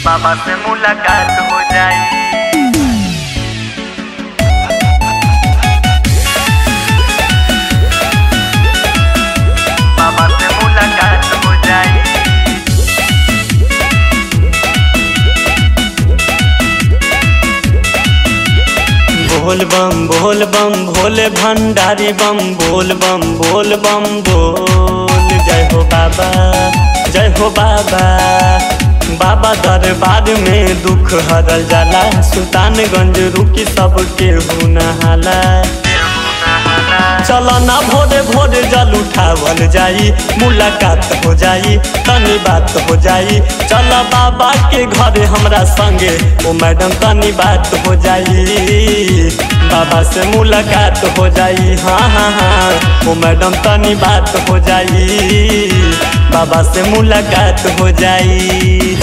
बाबा से मुलाकात हो जाई बाबा से मुलाकात हो जाई बोल बम बोल बम भोले भंडारी बम बोल बम बोल बम बोल जय हो बाबा जय हो बाबा बाबा दरबार में दुख हरल जाला सुल्तानगंज रुकी सबके हो नहाला चल ना भोरे भोरे जल उठावल जाई मुलाकात हो जाई तनी बात हो जाई चल बाबा के घरे हमरा संगे ओ मैडम तनी बात हो जाई बाबा से मुलाकात हो जाई हाँ हाँ हाँ ओ मैडम तनी बात हो जाई बाबा से मुलाकात हो जाई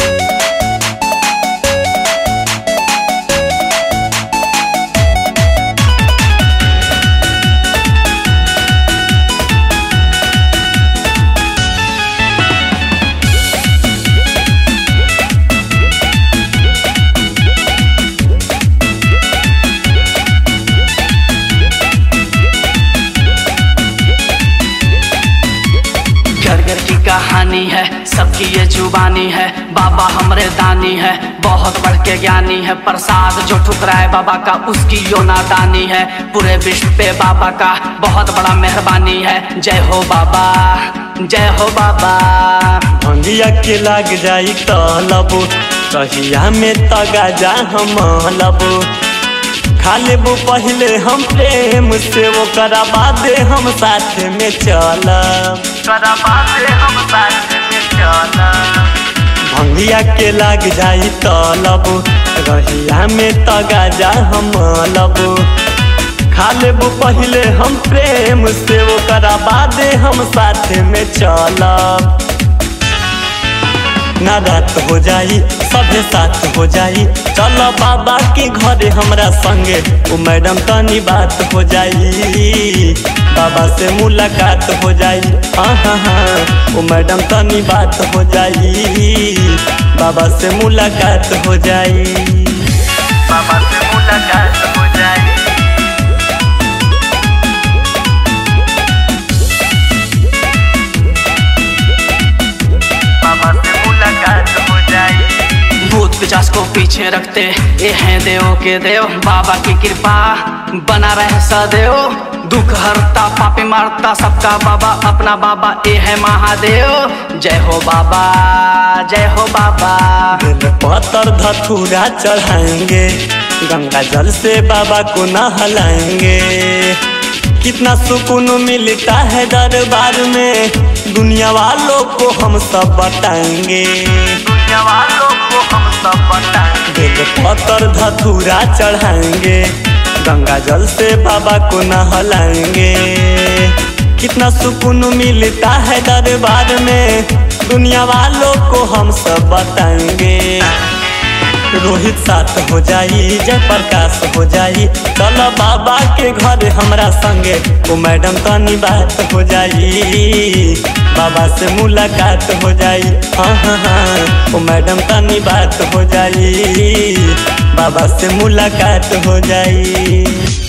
घर घर की कहानी है सबकी ये जुबानी है बाबा हमरे दानी है बहुत बढ़ के ज्ञानी है प्रसाद जो ठुकराए बाबा का उसकी यो नादानी है पूरे विश्व पे बाबा का बहुत बड़ा मेहरबानी है जय हो बाबा जय हो बाबा भंगिया के लाग जाई तलब कहिया में तगा जा हम लबो खा लेबो पहले हम प्रेम से वो करा बादे हम साथ में चलब करा बातें हम साथ में चला भंगिया के लाग जाई तलब रहिया में तगा जा हम लबो खा लेबो पहले हम प्रेम से वो करा बादे हम साथ में चलब ना रात हो जाई सभे साथ हो जाई चलो बाबा के घरे हमरा संगे ओ मैडम तनी बात हो जाई बाबा से मुलाकात हो जाई हाँ हाँ हाँ ओ मैडम तनी बात हो जाई बाबा से मुलाकात हो जाई बाबा से मुलाकात हो जाई बाबा से मुलाकात हो जाई भूत पिचास को पीछे रखते ये हैं देव के देव बाबा की कृपा बना रहे सदैव दुख हरता पापी मारता सबका बाबा अपना बाबा ये है महादेव जय हो बाबा जय हो बाबा बेल पत्थर धतूरा चढ़ाएंगे गंगा जल से बाबा को नहलाएंगे कितना सुकून मिलता है दरबार में दुनिया वालों को हम सब बताएंगे दुनिया वालों को हम सब बताएंगे बेल पत्थर धतूरा चढ़ाएंगे गंगा जल से बाबा को नहलाएंगे कितना सुकून मिलता है दरबार में दुनिया वालों को हम सब बताएंगे रोहित साथ हो जाई जय प्रकाश हो जाई चलो बाबा के घर हमरा संगे ओ मैडम तनी बात हो जाई बाबा से मुलाकात हो जाई हाँ हाँ हाँ ओ मैडम तनी बात हो जाई बाबा से मुलाकात हो जाई